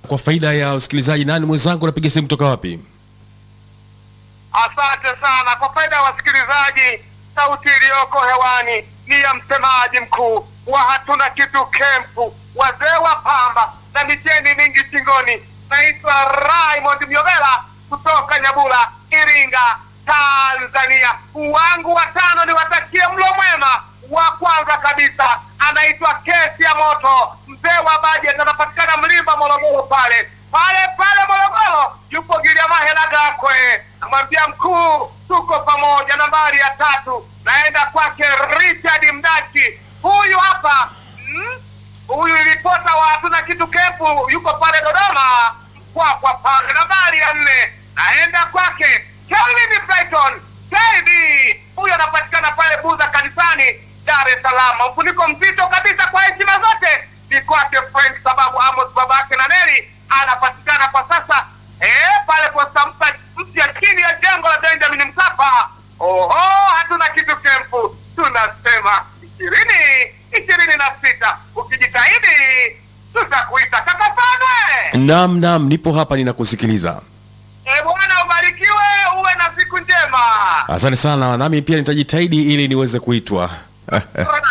Kwa faida ya usikilizaji, nani mwenzangu, napiga simu kutoka wapi? Asante sana. Kwa faida ya wasikilizaji, sauti iliyoko hewani ni ya msemaji mkuu wa hatuna kitu kempu, wazee wa pamba na miteni mingi shingoni. Naitwa Raymond Myovela kutoka Nyabula, Iringa, Tanzania. Wangu watano niwatakie mlo mwema. Wa kwanza kabisa anaitwa Kesi ya Moto, mzee wa bajeti, anapatikana Mlimba, Morogoro pale pale pale Morogoro, yupo Giliamahela Gakwe. Namwambia mkuu, tuko pamoja. Nambari ya tatu naenda kwake Richard Mdachi, huyu hapa mm, huyu ripota wa hatuna kitu kempu, yuko pale Dodoma Mkwakwa pale. Nambari ya nne naenda kwake Kelvin Brighton KB, huyu anapatikana pale Buza kanisani Dar es Salaam. Mfuniko mzito kabisa kwa heshima zote ni kwake Frank, sababu Amos babake na Neli anapatikana kwa sasa eh, pale posta mpya mpya chini ya jengo la Benjamin Mkapa. Oho, hatuna kitu kempu, tunasema ishirini ishirini na sita. Ukijitahidi tutakuita kakafadwe. Naam, naam, nipo hapa ninakusikiliza. E bwana, ubarikiwe, uwe na siku njema. Asante sana, nami pia nitajitahidi ili niweze kuitwa. Roda